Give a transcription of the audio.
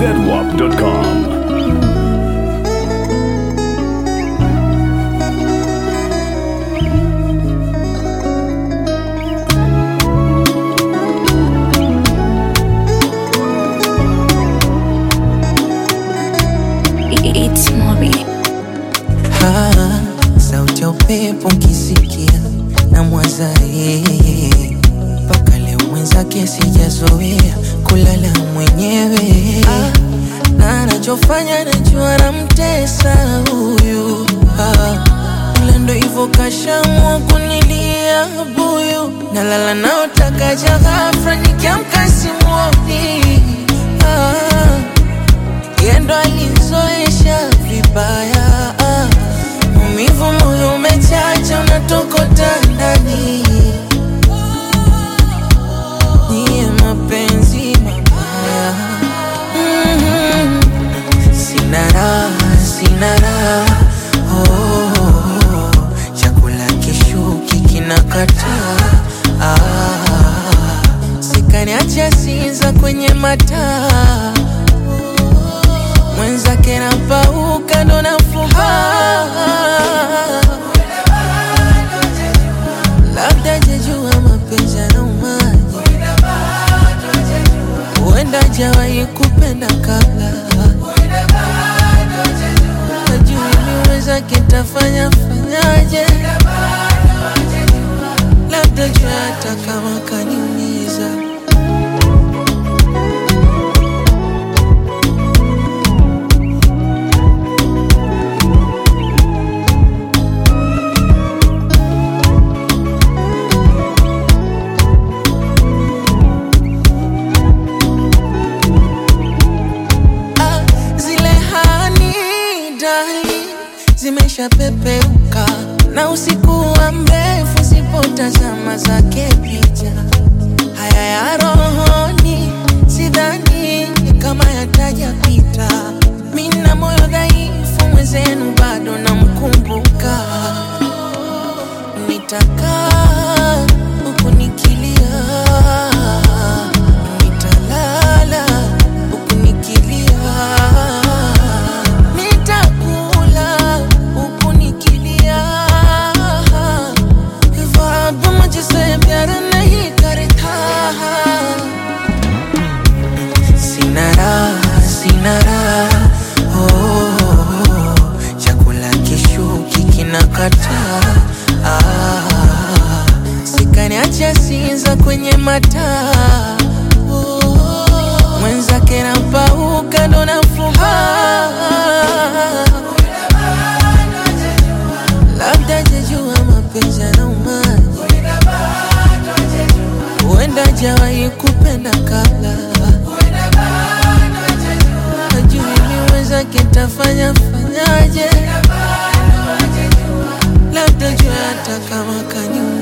zedwap.com. It's Moby. Ah, sauti ya upepo nkisikia na mwaza yeye mpaka leo mwenzake sijazoea kulala mwenyewe ah, na anachofanya najua namtesa huyu ah, ila ndo hivyo kashamua kunilia buyu nalala naotakaja ghafra nikiamka simuoni ah, yendo alizoesha vibaya ah. Maumivu moyo umechacha unatokota ndani niye mapenzi mabaya mm-hmm. Sina raha, sina raha oh, chakula kishuki kinakataa ah, sikaniacha sinza kwenye mataa mwenzake napauka ndo nafuba labda jejua mapenzi yanaumaji huenda jawahi kupenda kabla ajui miwezake tafanya fanyaje labda jua hata kama kaniumiza Ah, zile hani dali zimeshapepeuka na usiku wa mrefu sipotazama zake picha haya ya rohoni sidhani kama yatajapita mina moyo dhaifu mwenzenu bado namkumbuka nitakaa huku nikilia nitalala huku nikilia nitakula huku nikilia ख्वाब मुझसे प्यार नहीं करता Sina raha, sina raha oh, chakula kishuki kinakataa ah, sikaniacha sinza kwenye mataa oh, mwenzake napauka ndo nafuba labda jejua mapenzi yanaumaji huenda jawahi kupenda kabla ajui miwezake tafanya fanyaje labda jua hata kama kaniu